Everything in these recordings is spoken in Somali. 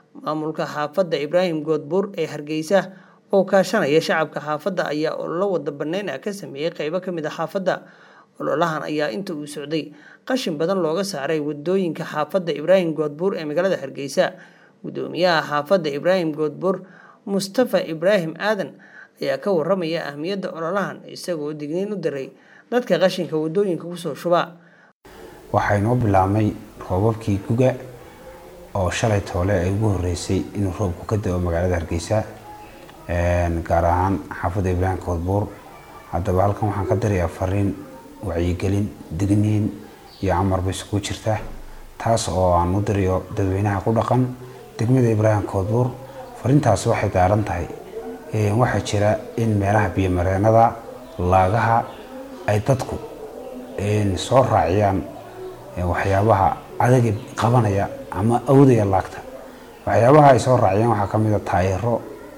maamulka xaafadda ibraahim goodbuur ee hargeysa oo kaashanaya shacabka xaafadda ayaa ololo wada banneyn ah ka sameeyey qeybo ka mid a xaafadda ololahan ayaa inta uu socday qashin badan looga saaray wadooyinka xaafadda ibraahim goodbuur ee magaalada hargeysa gudoomiyaha xaafadda ibraahim goodbuur mustafa ibraahim aadan ayaa ka waramaya ahmiyadda ololahan isagoo digniin u diray dadka qashinka wadooyinka kusoo shuba waxaa inoo bilaabmay roobabkii guga oo shalay toole ay ugu horeysay inuu roobku ka da-o magaalada hargeysa gaar ahaan xaafadda ibraahim koodbuur haddaba halkan waxaan ka dirayaa fariin wacyigelin digniin iyo amarba isugu jirta taas oo aan u dirayo dadweynaha ku dhaqan degmada ibraahim koodbuur fariintaasi waxay daaran tahay waxaa jira in meelaha biyomareenada laagaha ay dadku soo raaciyaan waxyaabaha adagi qabanaya ama awdaya laagta waxyaabaha ay soo raaciyaan waxaa kamid a taayiro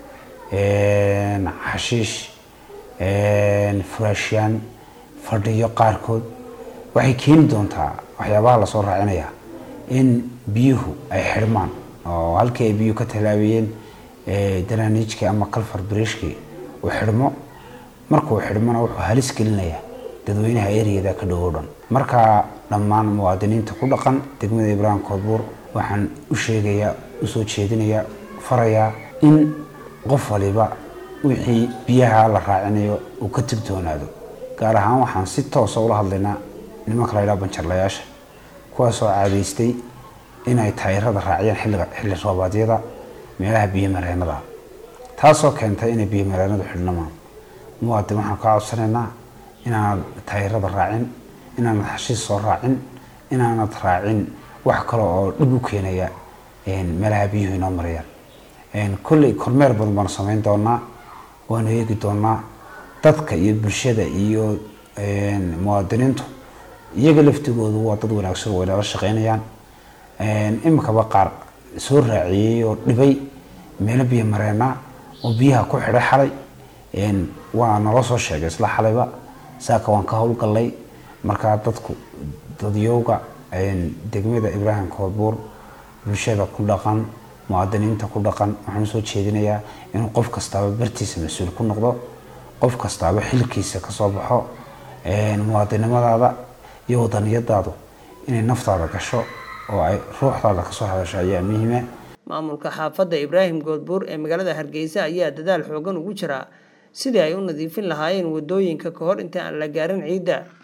xashiish furaashyaan fadhiyo qaarkood waxay keeni doontaa waxyaabaha lasoo raacinaya in biyuhu ay xidhmaan oo halkii ay biyuhu ka tallaabiyeen danaaniijkii ama kalfar bariishkii uu xidhmo markuu xidhmona wuxuu halis gelinayaa dadweynaha ereyada ka dhowow dhan markaa dhammaan muwaadiniinta ku dhaqan degmada ibraahim koodbuur waxaan u sheegayaa usoo jeedinayaa farayaa in qof waliba wixii biyaha la raacinayo uu ka tigtoonaado gaar ahaan waxaan si toosa ula hadlaynaa nimanka la ydhaha banjarlayaasha kuwaasoo caadaystay inay taayirada raaciyaan xilliga xilli roobaadyada meelaha biyomareenada taasoo keentay inay biyomareenadu xidhnamaan muwaadin waxaan ka codsanaynaa inaanad taayirada raacin inaanad xashiis soo raacin inaanad raacin wax kale oo dhib u keenaya meelaha biyuhu inoo marayaan kolley kormeer badan baanu samayn doonaa waanu eegi doonaa dadka iyo bulshada iyo muwaadiniintu iyaga laftigoodu waa dad wanaagsan way nala shaqeynayaan iminkaba qaar soo raaciyey oo dhibay meelo biyo mareena oo biyaha ku xidhay xalay waa nala soo sheegay isla xalayba saaka waan ka howlgallay markaa dadku dadyowga degmada ibraahim koodbuur bulshada ku dhaqan muwaadiniinta ku dhaqan waxaan soo jeedinayaa inuu qof kastaaba bartiisa mas-uul ku noqdo qof kastaaba xilkiisa kasoo baxo muwaadinimadaada iyo wadaniyadaadu inay naftaada gasho oo ay ruuxdaada kasoo hadasho ayaa muhiima maamulka xaafadda ibraahim goodbuur ee magaalada hargeysa ayaa dadaal xoogan ugu jira sidii ay u nadiifin lahaayeen wadooyinka ka hor inta aan la gaarin ciidda